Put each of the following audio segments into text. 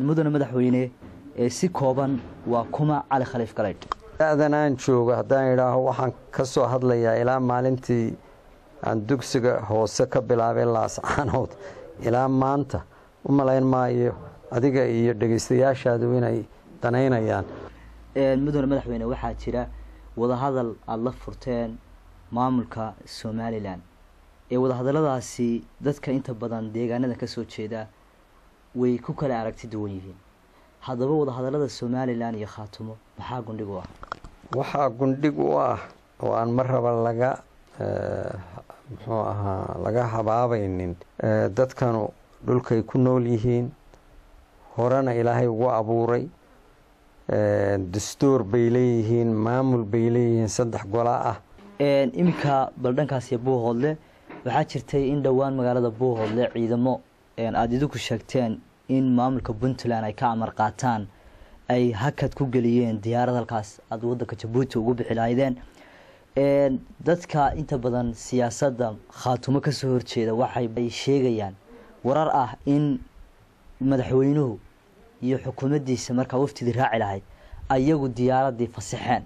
mudane madaxweyne si kooban waa kuma cali khaliif galaydh da-dan aan joogo haddaan idhaaho waxaan ka soo hadlayaa ilaa maalintii aan dugsiga hoose ka bilaabay laascaanood ilaa maanta u malayn maayo adiga iyo dhegaystayaashaadu inay danaynayaan mudane madaxweyne waxaa jira wadahadal aada la furteen maamulka somalilan ee wadahadalladaasi dadka inta badan deegaanada ka soo jeeda way ku kala aragti duwan yihiin haddaba wadahadallada somalilan iyo khaatumo maxaa gundhig u ah waxaa gundhig u ah oo aan mar raba laga muxuu ahaa laga habaabaynin dadkanu dhulkay ku nool yihiin horena ilaahay ugu abuuray dastuur bay leeyihiin maamul bay leeyihiin saddex gola ah iminka baldhankaasiyo buuhoodle waxaa jirtay in dhowaan magaalada buuhoodle ciidamo aada idinku sheegteen in maamulka puntland ay ka amar qaataan ay hakad ku geliyeen diyaarad halkaas aada wadanka jabuuti ugu bixi lahaydeen dadka inta badan siyaasadda khaatumo kasoo horjeeda waxay sheegayaan warar ah in madaxweynuhu iyo xukuumaddiisa markaa waftidii raaci lahayd ayagu diyaaradii fasaxeen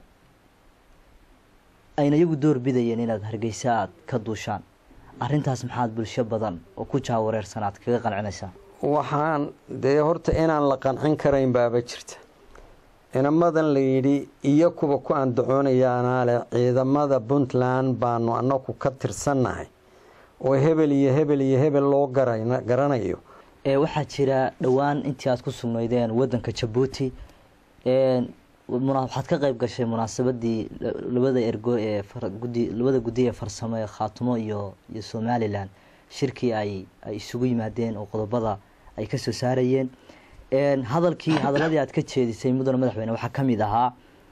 ayna iyagu door bidayeen inaad hargeysa aad ka duushaan arrintaas maxaad bulsho badan oo ku jaawareersan aad kaga qancinaysaa waxaan dee horta inaan la qancin karayn baaba jirta inamadan la yidhi iyo kuwa ku andacoonayaanaa leh ciidamada puntland baanu anaku ka tirsannahay oo hebel iyo hebel iyo hebel loo garanayo waxaa jira dhowaan intii aad ku sugnaydeen wadanka jabuuti waxaad ka qeyb gashay munaasabadii labada ergo ee gudi labada guddi ee farsamo ee khaatumo iyo iyo somalilan shirkii ay ay isugu yimaadeen oo qodobada ay kasoo saarayeen hadalkii hadaladii aad ka jeedisay mudane madaxweyne waxaa ka mid ahaa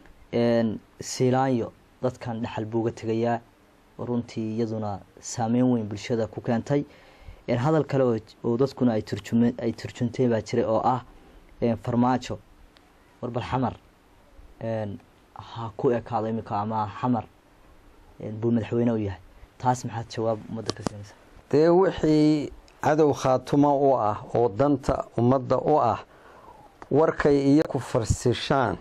siilaanyo dadkan dhexal buuga tegayaa runtii iyaduna saameyn weyn bulshada ku keentay hadal kale oo dadkuna ay turjum ay turjunteen baa jiray oo ah farmaajo warbal xamar ha ku ekaado iminka ama xamar buu madaxweyne u yahay taas maxaad jawaab ummadda ka siinaysaa dee wixii cadow khaatumo u ah oo danta ummadda u ah warkay iyo ku farsishaan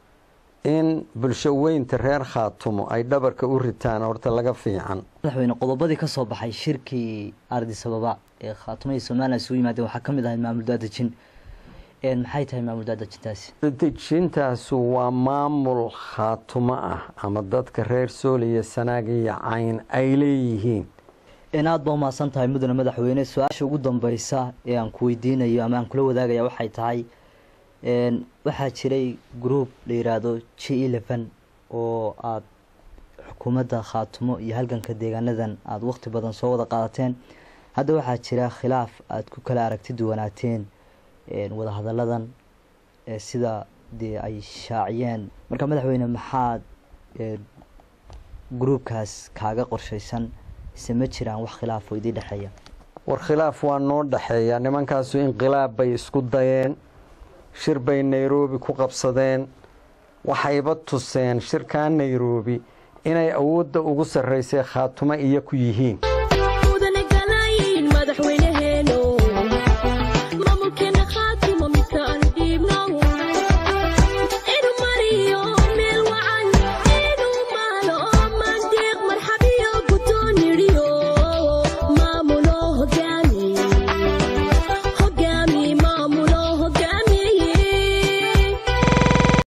in bulsho weynta reer khaatumo ay dhabarka u ritaan horta laga fiican madaxweyne qodobadii ka soo baxay shirkii ardisababa ee khaatumo iyo somalilan isugu yimaadeen waxaa ka mid ahay maamul daadejin maxay tahay maamul daadejintaasi dejintaasu waa maamul khaatumo ah ama dadka reer sooliya sanaag iyo cayn ay leeyihiin aad baa umahadsan tahay mudane madaxweyne su-aasha ugu dambeysa ee aan ku weydiinayo ama aan kula wadaagaya waxay tahay waxaa jiray group la yiraahdo g eleven oo aada xukuumadda khaatumo iyo halganka deegaanadan aada waqti badan soo wada qaadateen hadda waxaa jira khilaaf aada ku kala aragti duwanaateen wadahadalladan sida dee ay shaaciyeen marka madaxweyne maxaad gruubkaas kaaga qorshaysan ise ma jiraan wax khilaafoo idii dhexeeya war khilaaf waa noo dhexeeya nimankaasu inqilaab bay isku dayeen shir bay nairobi ku qabsadeen waxayba tuseen shirkaa nairobi inay awoodda ugu sarraysay khaatumo iyo ku yihiin